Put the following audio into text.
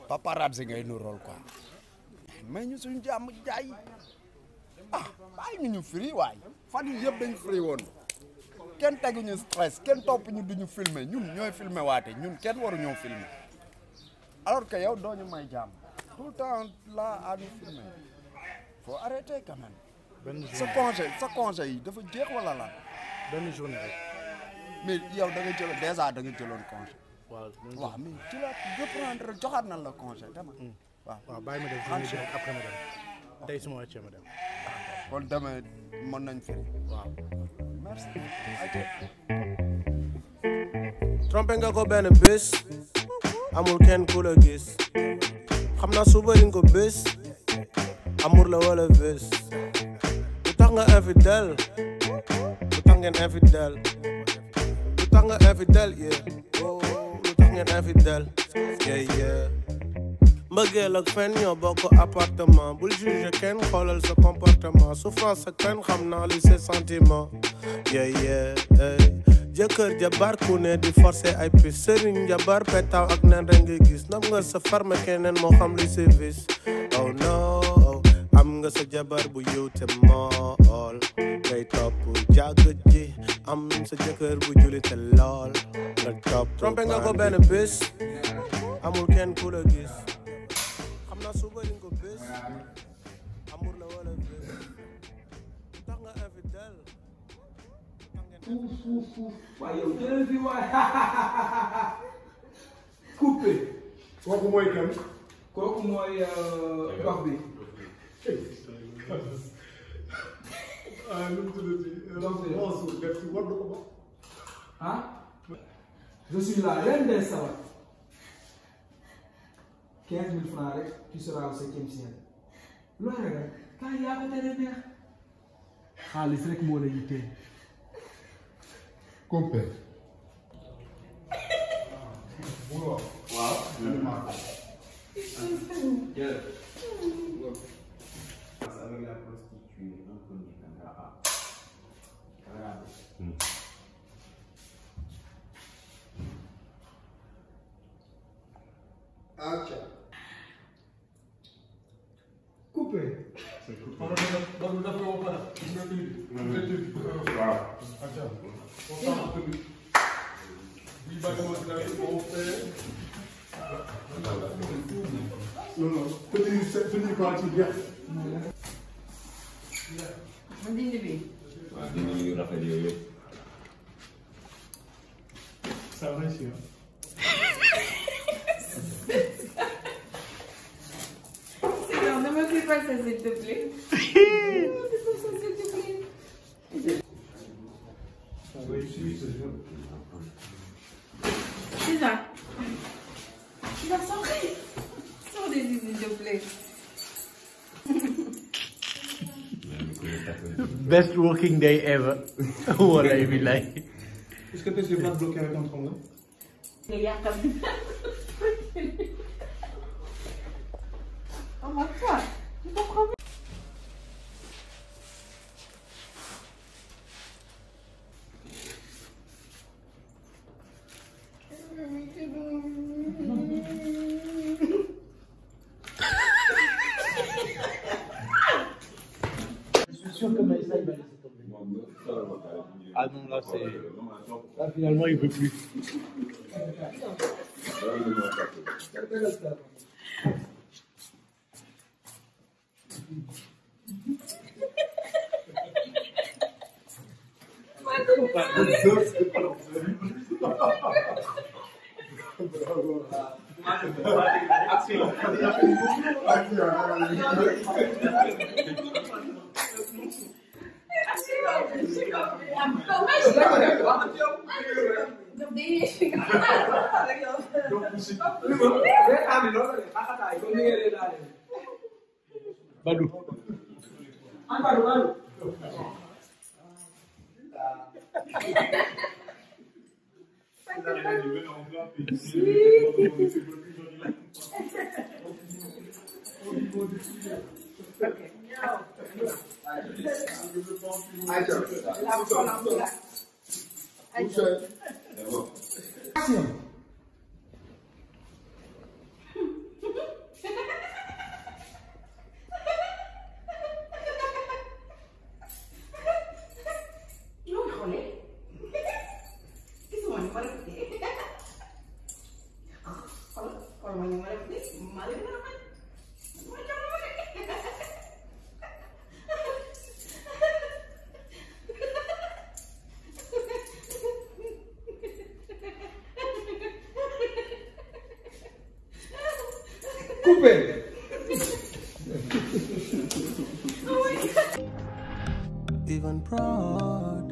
paparazzi ngay nu rôle quoi mais ñu suñu jàmm jaay ah bàyyi ñu ñu firi waay fan yi yëpp dañu firi woon kenn teguñu stress kenn topp ñu duñu filmer ñun ñooy filmer waate ñun kenn waru ñoo filmer alors que yow doo ñu may jàmm tout le temps là à nous filmer faut arrêter quand même benn sa journée congé sa congé yi dafa jeex wala la benn journée rek mais yow da nga jël déjà da nga jëloon congé waaw benn waaw mais ci la reprendre joxaat nan la congé dama waaw waaw bàyyi ma def journée bi rek après ma dem tey su ma wàccee ma dem kon demee mën nañ firi waaw merci ayca trompé nga ko benn bés amul kenn ku la gis xam naa suba di nga ko bés amour la wala bés lu tax nga infidèle lu tax ngeen infidèle lu tax nga infidèle yeah oh lu tax ngeen infidèle yeah yeah mbëggeel ak fen ñoo bokk appartement bul juge kenn xoolal sa comportement souffrance ak fen xam naa li ses sentiments yeah yeah hey. jëkkër jabar ku ne di forcer ay pis sëriñ jabar petaaw ak nen rek nga gis nam nga sa farme keneen moo xam li service oh no am nga sa jabar bu yiw te mool ngay topp jàgg ji am sa jëkkër bu juli te lool nga topp trompé nga ko benn bés amul kenn ku la gis xam naa suba di nga ko bés amour la wala bés lu tax nga infidèle waaye yow jëlal fi waay coupé kooku mooy kan. kooku mooy dox bi ah nu mu tuddati. Donc, c'est- Mansour def ci war na ko ba. ah je suis là ren des sawar quinze mille francs rek tu seras au septième ciel loolu rek kaay yaa ko tere neex xaalis rek moo la yitteel compère. avec la prostituée inconnue caméra A. Caméra B. acca. coupé waaw. acca. non non tenir tenir quoi ci jeex. ma dindi bi waaw dina yu rafet yooyu yëpp. ça va ici hein. Sinon, ne me fais pas ça, s'il te plaît. Ne me fais pas ça, s'il te plaît. ça va ici c'est sûr. C'est ça. Tu vas sortir. Sors des yeux, s'il te plaît. best working day ever wallahi billahi est-ce que tu pas bloqué avec un tremblement. nga yàqal. Oh my God. Je comprends pas. je suis sûr que Maïssa il va laisser tomber ah non là c'est là finalement il veut plus reetaan bi loolu la de xaxataay comme ni ngeen reetaane Badou an Badou Badou coupé. Even proud